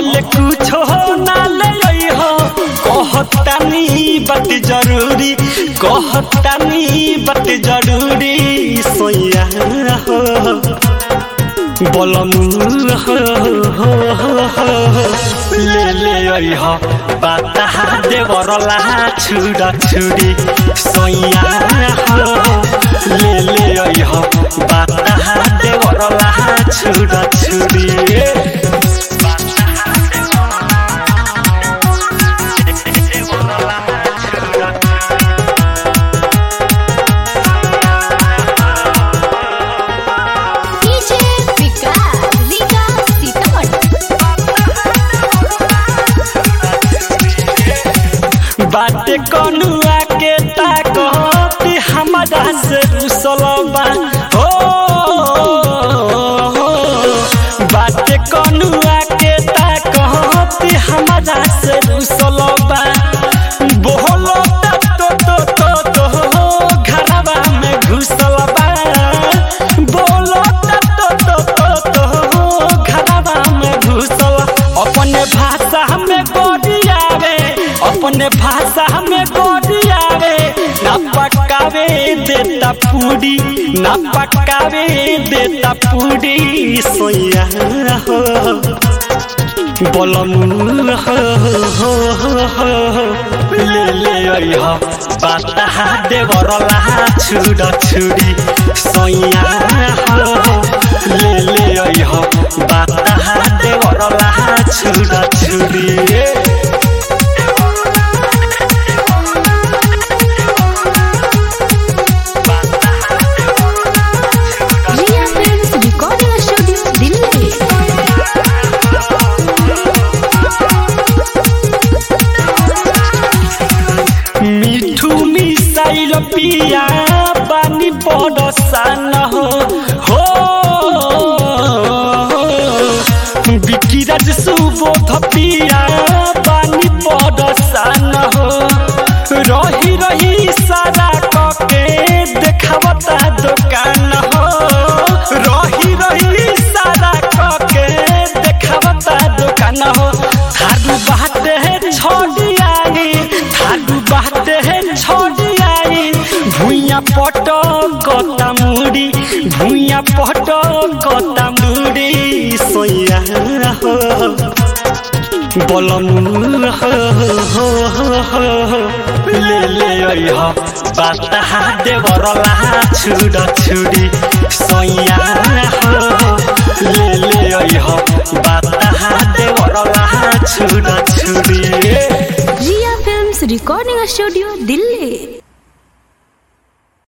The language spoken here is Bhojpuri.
अभिले कुछो ना ले आई हो कहतानी बात जरूरी कहतानी बात जरूरी सोया हो बलम हो हो हो हो ले ले आई हो बाता देवरला छुड़ा छुड़ी सोया हो ले ले आई हो बाता देवरला छुड़ा छुड़ी डीजे विकास लीगा सीतामढ़ी बाटे कनुआ के ताकत हमारा से रुसलबा हो बाटे कनुआ के ताकत हमारा से रुसलबा बोलो तो तो तो तो घरवा में घुसलबा बोलो तो तो तो तो घरवा में घुसल अपने भाषा में गोरियावे अपने भाषा में गोरियावे ना पकावे देता पूरी ना पकावे देता पूरी सोया हो बलम हो हो हो हो ले ले आई हो बाता देवरला छुड़ा छुड़ी सोया हो ले ले आई हो बाता देवरला छुड़ा छुड़ी Riya films recording studio Delhi Mithu missile पिया बानी पडसान हो हो बिकिराज सुबोध पिया बानी पडसान हो रही रही सारा कके देखावता दुकान हो रही रही सारा कके देखावता दुकान हो थारू बाटे छोड़ी आई थारू बाटे छोड़ी आई भुइया पट कता मुड़ी भुइया पट कता मुड़ी सोया हो बलम हो हो हो हो ले ले आई हो बाता देवरला छुड़ा छुड़ी सोया हो ले ले आई हो बाता देवरला छुड़ा छुड़ी Riya films recording studio Delhi